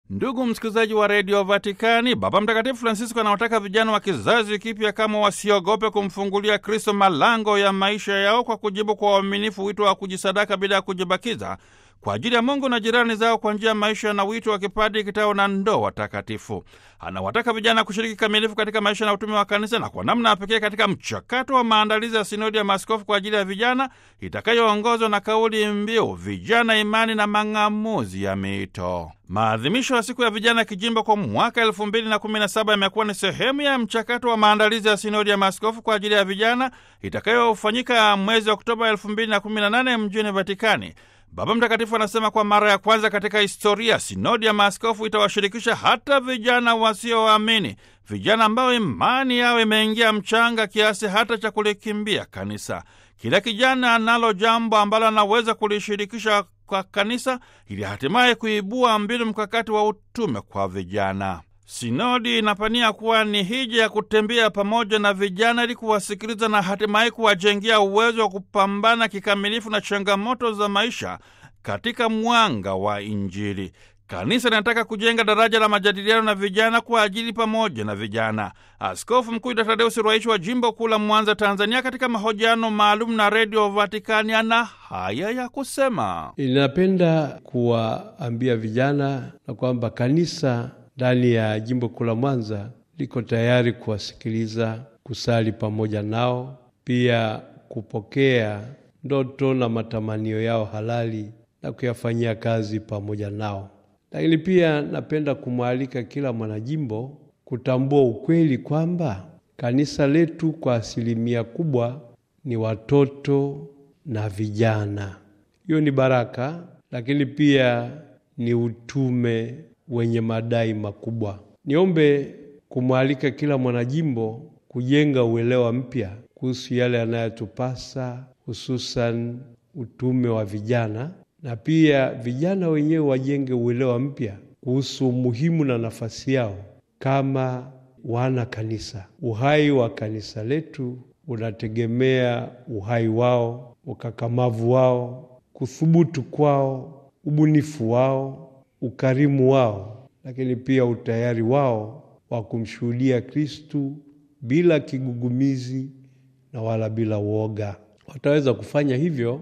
Ndugu msikilizaji wa redio Vatikani, Baba Mtakatifu Francisco anawataka vijana wa kizazi kipya kama wasiogope kumfungulia Kristo malango ya maisha yao kwa kujibu kwa uaminifu wito wa kujisadaka bila ya kujibakiza kwa ajili ya Mungu na jirani zao kwa njia ya maisha na wito wa kipadi, kitao na ndoa takatifu. Anawataka vijana kushiriki kikamilifu katika maisha na utume wa kanisa na kwa namna ya pekee katika mchakato wa maandalizi ya sinodi ya maaskofu kwa ajili ya vijana itakayoongozwa na kauli mbiu vijana, imani na mang'amuzi ya miito. Maadhimisho ya siku ya vijana kijimbo kwa mwaka elfu mbili na kumi na saba yamekuwa ni sehemu ya mchakato wa maandalizi ya sinodi ya maaskofu kwa ajili ya vijana itakayofanyika mwezi Oktoba elfu mbili na kumi na nane mjini Vatikani. Baba Mtakatifu anasema kwa mara ya kwanza katika historia sinodi ya maaskofu itawashirikisha hata vijana wasioamini, vijana ambao imani yao imeingia mchanga kiasi hata cha kulikimbia kanisa. Kila kijana analo jambo ambalo anaweza kulishirikisha kwa kanisa ili hatimaye kuibua mbinu mkakati wa utume kwa vijana. Sinodi inapania kuwa ni hija ya kutembea pamoja na vijana ili kuwasikiliza na hatimaye kuwajengea uwezo wa kupambana kikamilifu na changamoto za maisha katika mwanga wa Injili. Kanisa linataka kujenga daraja la majadiliano na vijana kwa ajili pamoja na vijana. Askofu Mkuu Dr. Tadeus Ruwaichi wa jimbo kuu la Mwanza, Tanzania, katika mahojiano maalum na Redio Vatikani ana haya ya kusema: Ninapenda kuwaambia vijana na kwamba kanisa ndani ya jimbo kuu la Mwanza liko tayari kuwasikiliza, kusali pamoja nao, pia kupokea ndoto na matamanio yao halali na kuyafanyia kazi pamoja nao. Lakini pia napenda kumwalika kila mwanajimbo kutambua ukweli kwamba kanisa letu kwa asilimia kubwa ni watoto na vijana. Hiyo ni baraka, lakini pia ni utume wenye madai makubwa. Niombe kumwalika kila mwanajimbo kujenga uelewa mpya kuhusu yale yanayotupasa, hususan utume wa vijana, na pia vijana wenyewe wajenge uelewa mpya kuhusu umuhimu na nafasi yao kama wana kanisa. Uhai wa kanisa letu unategemea uhai wao, ukakamavu wao, kuthubutu kwao, ubunifu wao ukarimu wao, lakini pia utayari wao wa kumshuhudia Kristu bila kigugumizi na wala bila woga. Wataweza kufanya hivyo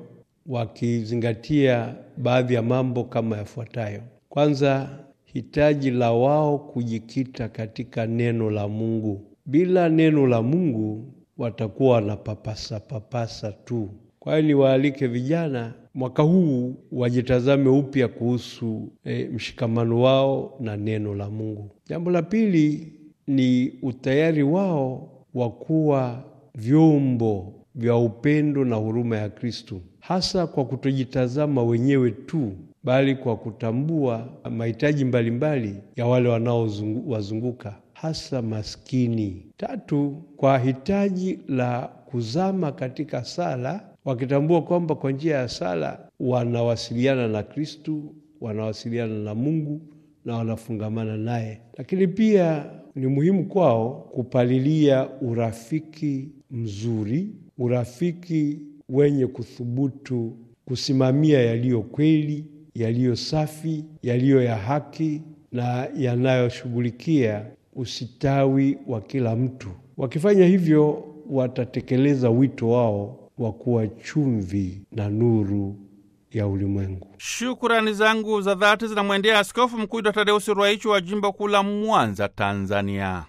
wakizingatia baadhi ya mambo kama yafuatayo. Kwanza, hitaji la wao kujikita katika neno la Mungu. Bila neno la Mungu watakuwa wanapapasa papasa tu. Kwa hiyo niwaalike vijana mwaka huu wajitazame upya kuhusu e, mshikamano wao na neno la Mungu. Jambo la pili ni utayari wao wa kuwa vyombo vya upendo na huruma ya Kristo, hasa kwa kutojitazama wenyewe tu, bali kwa kutambua mahitaji mbalimbali ya wale wanaowazunguka, hasa maskini. Tatu, kwa hitaji la kuzama katika sala wakitambua kwamba kwa njia ya sala wanawasiliana na Kristu, wanawasiliana na Mungu na wanafungamana naye. Lakini pia ni muhimu kwao kupalilia urafiki mzuri, urafiki wenye kuthubutu kusimamia yaliyo kweli, yaliyo safi, yaliyo ya haki na yanayoshughulikia usitawi wa kila mtu. Wakifanya hivyo, watatekeleza wito wao wa kuwa chumvi na nuru ya ulimwengu. Shukurani zangu za dhati zinamwendea Askofu Mkuu Dr. Tadeusi Ruwaichi wa jimbo kuu la Mwanza, Tanzania.